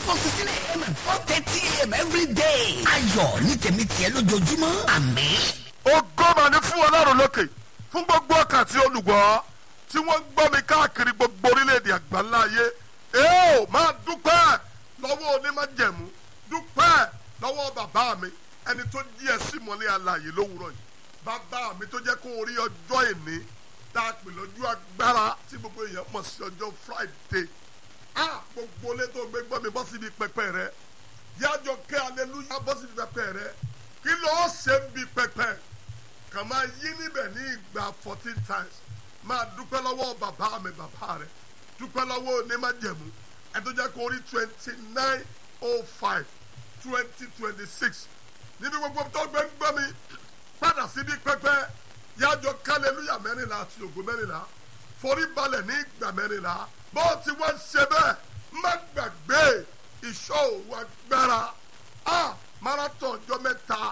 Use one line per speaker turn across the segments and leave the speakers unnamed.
four sixteen a.m. and four thirty a.m. every day. ayọ̀ ní tèmi tiẹ̀ lójoojúmọ́ àmín.
ògo mà ní fún ọlọ́run lókè fún gbogbo ọkàn tí olùgbọ́ tí wọ́n ń gbọ́ mi káàkiri gbogbo orílẹ̀-èdè àgbáńlá ayé ẹ ò máa dúpẹ́ lọ́wọ́ onímájẹ̀mú dúpẹ́ lọ́wọ́ bàbá mi ẹni tó jí ẹ sí mọ́lẹ́ alààyè lówùrọ̀ yìí bàbá mi tó jẹ́ kó orí ọjọ́ èní tá a pè lọ́jọ́ agbára tí gbogbo èèyàn mọ̀ sí ọjọ́ Friday ah gbogbo ilé tó gbé gbọ́ mi bọ́ síbi pẹpẹ rẹ yájọ kẹ́ aleluya bọ́ síbi pẹpẹ rẹ kí ló ṣe ń bi pẹpẹ kàn máa yí níbẹ̀ ní ìgbà fourteen times máa dúpẹ́ lọ́wọ́ bàbá mi bàbá rẹ̀ dúpẹ́ lọ́wọ́ onímájẹ̀mú ẹ tó jẹ́ kó rí twenty nine oh five twenty twenty six níbi gbogbo tó gbé ń gbọ́ mi padà síbi pẹ́pẹ́ yájọ kálẹ́lúyà mẹ́rìnlá àti ògo mẹ́rìnlá forí balẹ̀ ní ìgbà mẹ́rìnlá bó ti wá ń ṣe bẹ́ẹ̀ má gbàgbé ìṣọ́ òru agbára a marathon ọjọ́ mẹ́ta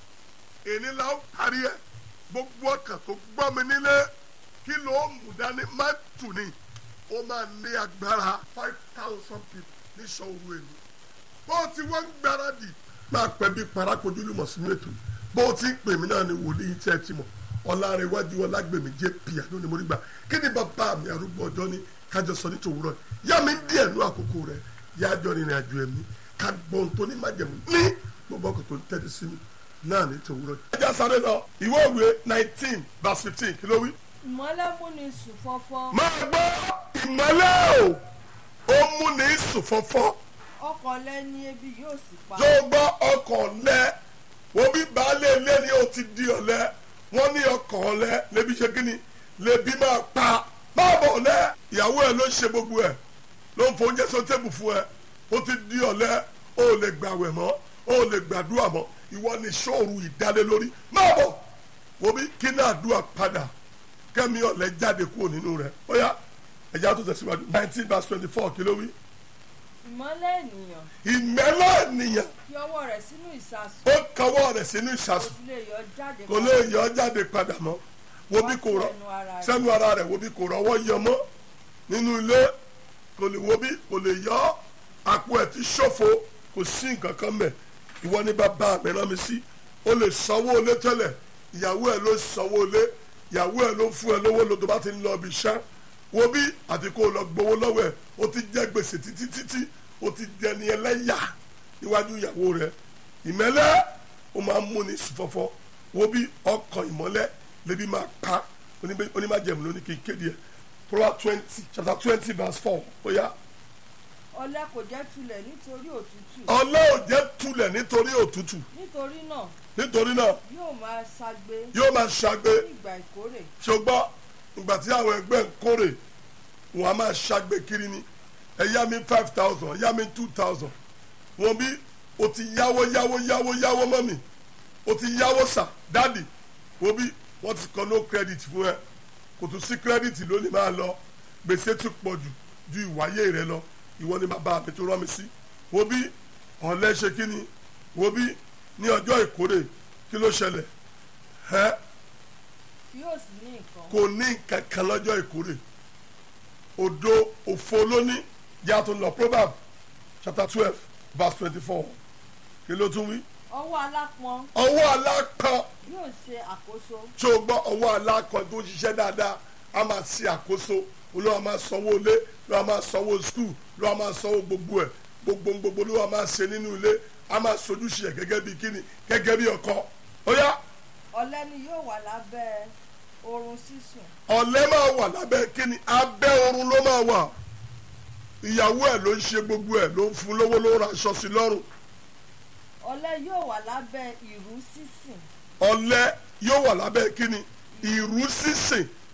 èyí la ó parí ẹ̀ gbogbo ọkàn tó gbọ́ mi nílé kí ló mú dání má tù ní ó máa ní agbára five thousand people ní sọ́ọ̀rù èlò bó o ti wọ́n gbáradì máa pẹ́ bí parakojú lùmọ̀ sínú ètò bó o ti ń pè mí náà ni wòlíì tí ẹ ti mọ̀ ọ̀làrẹ̀wájú ọlágbèmí jẹ́ pìyà lónìí mo rí gbà kí ni bàbá mi arúgbó ọjọ́ ní kájọ sọ ní tòwúrọ̀ yá mi díẹ̀ nú àkókò rẹ̀ yájọ́ rìnrìn àjò ẹ̀mí ká gbọ́n tó ní májẹ̀mú ní gbogbo ọkọ̀ tó ń tẹ́tí sí mi náà ní tòwúrọ̀. ẹ já sáré lọ ìwé òwe nineteen verse fifteen kí ló wí
ìmọ́lẹ̀ mú ni sùn fọ́fọ́
máa gbọ́ ìmọ́lẹ̀ o ó mú ní sùn fọ́fọ́
ọkọ̀ lẹ́ni ebi yóò sì pa
tó gbọ́ ọkàn lẹ wo bí baálé ilé ni ó ti di ọ̀lẹ wọ́n ní ọkàn lẹ lébi ṣe kíni lébi máa pa máa bọ̀ lẹ ìyàwó ẹ ló ń ṣe gbogbo ẹ ló ń foúnjẹ sọ tébù fún ẹ ó ti di ọ̀lẹ ó lè gbàwẹ̀ mọ́ ó lè gbàdúrà mọ́ ìwọ ni sóòrù ìdálé lórí máa bọ̀ wo bí kí náà dúà padà kẹ́mi ọ̀lẹ́ jáde kúrò nínú rẹ̀ ó yá ẹ̀já tó tẹ̀síwájú nineteen verse twenty four kí ló wí.
ìmọ́lẹ̀ ènìyàn
ìmẹ́lẹ̀ ènìyàn
fi ọwọ́ rẹ̀ sínú ìsasùn
ó kọwọ́ rẹ̀ sínú
kò
ìsàsùn
sì lè yọ jáde
kò lè yọ jáde padà mọ́ wo bí kò rọ sẹ́nu ara rẹ̀ wo bí kò rọwọ́ yọ mọ́ nínú ilé kò lè wo bí kò lè yọ àpò ẹ̀ ti ṣòfò kò sí nǹkan kan mẹ́ ìwọ ní bàbá mi rán mi sí o lè sanwó ilé tẹ́lẹ̀ ìyàwó ẹ̀ ló sanwó ilé ìyàwó ẹ̀ ló fún ẹ lówó lọ tó bá ti ń lọ ibi iṣẹ́ wo bí àti kó o lọ gbowó lọ́wọ́ ẹ̀ o ti jẹ́ gbèsè títí títí o ti dẹni ẹlẹ́yà níwájú ìyàwó rẹ̀ ìmẹ́lẹ́ o máa ń múni sùfọ́fọ́ wo bí ọkàn ìmọ́lẹ̀ lébi máa pa oníbẹ̀- onímájẹ̀mú lóní kí n kéde ẹ̀ Proverbs twenty chapter twenty verse four ó yá
ọ̀lẹ kò jẹ́ tulẹ̀ nítorí òtútù
ọlẹ́ ò jẹ́ tulẹ̀ nítorí òtútù
nítorí náà
nítorí náà
yóò máa ṣagbe
yóò máa ṣagbe
ní ìgbà ìkórè
ṣùgbọ́n ìgbà tí àwọn ẹgbẹ́ ń kórè wọn a máa ṣàgbé kiri ni ẹ yá mi five thousand yá mi two thousand wọn bí o ti yáwó yáwó yáwó yáwó mọ́ mi o ti yáwó sà dáàdì wọn bí wọ́n ti kọ́ no credit fún ẹ kò tún sí credit lónìí máa lọ gbèsè tún pọ̀ jù ju ìwáyé rẹ lọ ìwọ ni bàbá mi tó rán mi sí wọn bí ọ̀lẹ́ ṣe kí ni wọn bí ní ọjọ́ ìkórè kí ló ṣẹlẹ̀ ẹ́
yóò sì ní nǹkan
kò ní kankan lọ́jọ́ ìkórè òdo òfo lóní yàtọ̀ lọ proverb chapter twelve verse twenty-four kí ló tún wí.
ọwọ́ alápọn
ọwọ́ alákan
yóò ṣe àkóso
tí o gbọ́ ọwọ́ alákan tó ń ṣiṣẹ́ dáadáa a máa ṣe àkóso olúwa máa sanwó ilé olúwa máa sanwó skul olúwa máa sanwó gbogbo ẹ̀ gbogbo gbogbo olúwa máa ṣe nínú ilé a máa sojúṣe ẹ̀ gẹ́gẹ́ bí kíni gẹ́gẹ́ bí ọkọ ó yá
ọ̀lẹ ni yóò wà lábẹ́ oorun sísùn
ọ̀lẹ́ máa wà lábẹ́ kíni abẹ́ oorun ló máa wà ìyàwó ẹ̀ ló ń ṣe gbogbo ẹ̀ ló ń fún lówó ló ń ra aṣọ sí lọ́rùn
ọ̀lẹ yóò wà lábẹ́ ìrú sísìn
ọ̀lẹ́ yóò wà lábẹ́ kíni ìrú sísìn